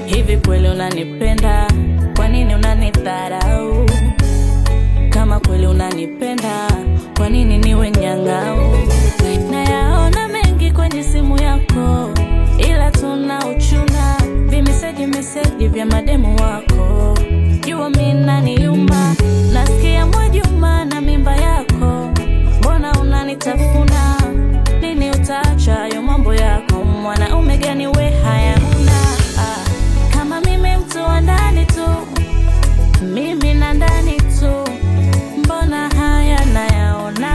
Hivi kweli unanipenda? Kwa nini unanidharau? Kama kweli unanipenda, kwa nini niwe nyang'au? Nayaona mengi kwenye simu yako, ila tuna uchuna vimeseji meseji vya mademu wako. Jua mi naniuma, nasikia Mwajuma na mimba yako, mbona unanitafuna? Lini utaacha hayo mambo yako? Mwanaume gani we hayana? Ah, kama mimi mtu wa ndani tu, mimi na ndani tu, mbona haya nayaona?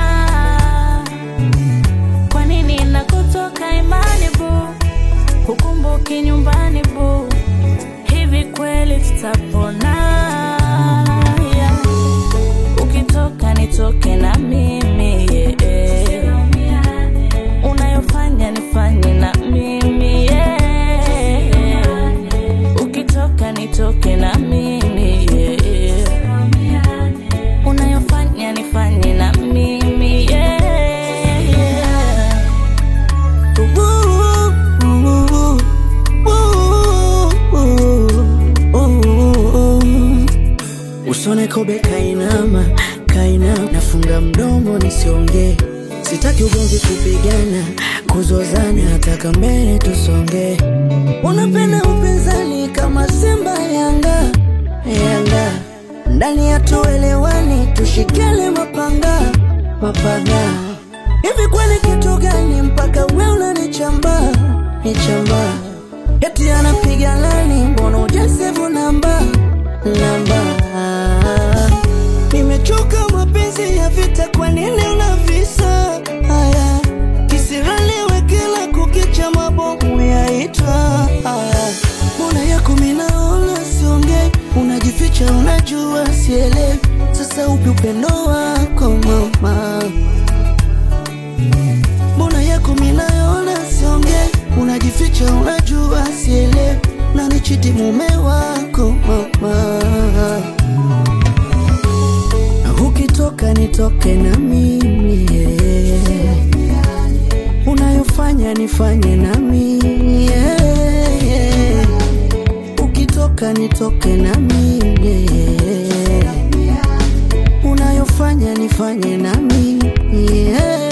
Kwa nini nakutoka imani bu, hukumbuki nyumbani bu, hivi kweli tutapona? Yeah. Ukitoka nitoke na mimi yeah. Unayofanya nifanye na mimi yeah. Ukitoka nitoke na mimi yeah. Unayofanya nifanye na mimi yeah. Usone kobe kainama, kainama, nafunga mdomo nisiongee. Sitaki ugomvi, kupigana, kuzozana, nataka mbele tusonge. Unapenda upinzani kama Simba Yanga, Yanga ndani ya tuelewani, tushikele mapanga, mapanga. Hivi kweli kitu gani mpaka we unanichamba, nichamba? Eti anapiga lani, mbona ujasevu namba, namba? Nimechoka mapenzi ya vita, kwa nini unavisa haya? Kisiraliwe kila kukicha, mabomu yaitwa haya. Mbona yako minaona siongei, unajificha, unajua sielewi. Sasa upi upendo wako mama? Mbona yako minaona siongei, unajificha, unajua sielewi. Nanichiti mume wako mama Ukitoka nitoke na mimi yeah. Unayofanya nifanye na mimi yeah, yeah. Ukitoka nitoke na mimi yeah. Unayofanya nifanye na mimi yeah.